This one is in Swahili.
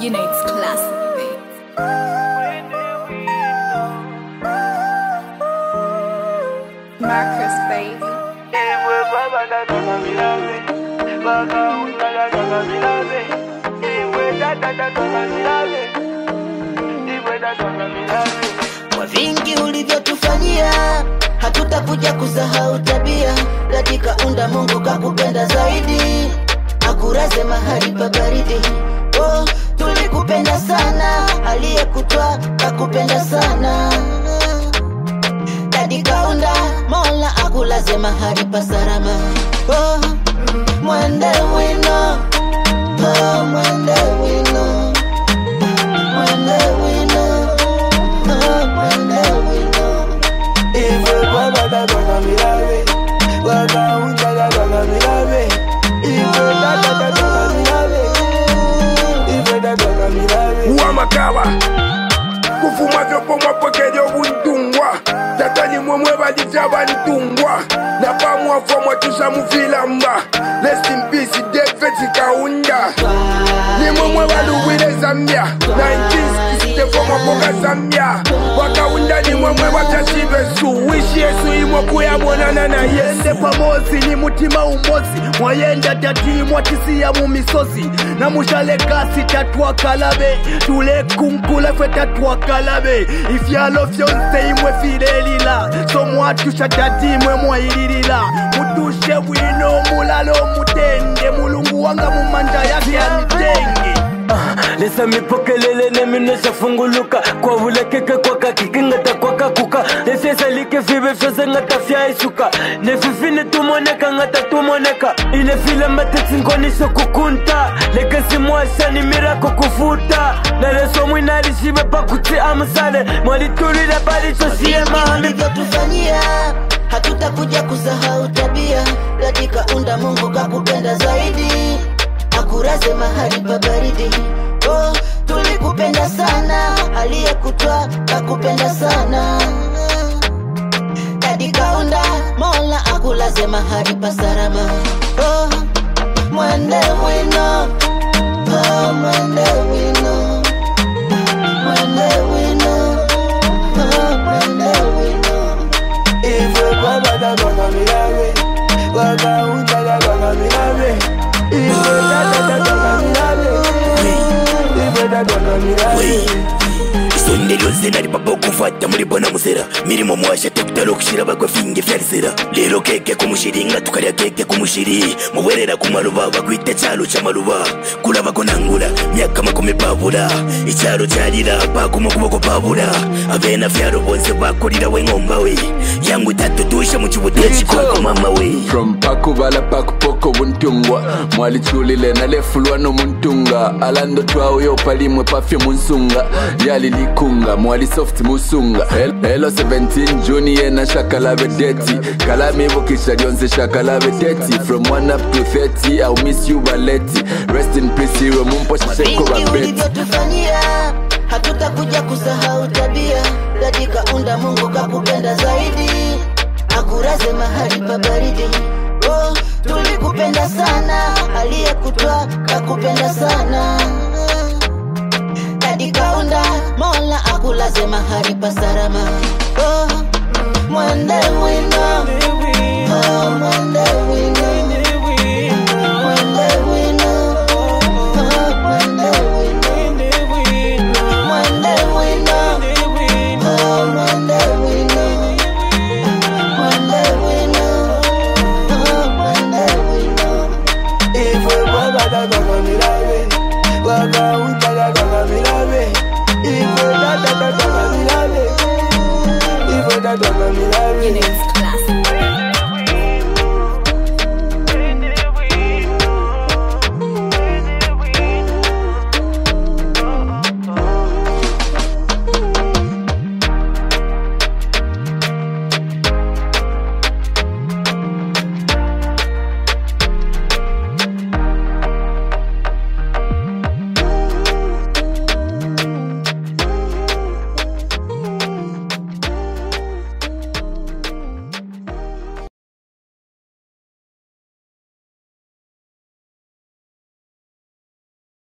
You know it's classic, babe. Marcus, baby. Kwa vingi ulivyotufanyia, hatutakuja kusahau tabia. Katika unda Mungu kakupenda zaidi, akuraze mahali pa baridi. Oh, tulikupenda sana, aliyekutwa kakupenda sana. Katika unda Mola akulaze mahali pa salama. Oh, mwende wino, oh, mwende wino, mwende wino. uwamakaba kufuma vyopo mwapokelya obuntungwa tatani mwemwe balita bantungwa napamwafwa mwatusa mufilamba rest in peace david kaunda nimwemwe baluwile zambia 1964 mwapoka zambia wakaunda nimwemwe batasibesu wishi yesu imwe kuyabonana na yesu ende pamosi ni mutima umosi mwayenda tati mwatisiya mu misozi na mushale kasi tatwakalabe tulekunkula fwe tatwakalabe ifyalo fyonse imwe filelila so mwatusha tati imwe mwayililila mutushe bwino mulalo mutende mulungu wanga mumanja yake ya mitenge lesa mipokelele neminesha funguluka kwa vulekeke kwaka kikingata kwaka kuka lefyesalike five fyose ngata fyaisuka nefifine tumoneka ngata tumoneka ile file matetsinkonisho kukunta lekesi mwashani mirako kufuta naleso mwinalishive pakutsi amusale mwalitulile palichoshiye mahami ulivyotufanyia hatutakuja kusahau tabia katika unda mungu kakupenda zaidi akuraze mahali pa baridi oh, tulikupenda sana aliyekutwa kakupenda sana katika unda mola akulaze mahali pa salama oh, mwende wino oh, mwende wino mwende wino oh, mwende wino isonde lyonse nali papa okufata mulibona musera milimo mwasha tekutala okushira bagwe finge fyalisera lero keke kumushiringa tukalya keke kumushiri mubwerera kumaluba bakwita chalo cha maluba kulabako nangula myaka makumi pabula ichalo chalira pakuma kuboko pabula abena fyalo bonse bakulira weng'omba we yangu tatutusha muchibutia chikwako mama we from pakubala pakupoko buntungwa mwalichulile nalefulwa nomuntunga alando twauyo palimwe pafye munsunga lyali likunga mwali soft musunga El- elo 17 juni yena shakalabe deti kalamibukisha lyonse shakalabe deti from 1 up to 30 i'll miss you baleti rest in peace iwe mumposhesheko vingi babeti ulivyotufanyia hatutakuja kusahau tabia katika unda mungu kakupenda zaidi akuraze mahali pa baridi oh, tulikupenda sana aliyekutwa kakupenda sana katika unda mola akulaze mahali pa salama oh, mwende wino oh, mwende wino mwende wino oh, mwende wino Mwende wino, oh mwende wino, mwende wino, oh mwende wino. You know it's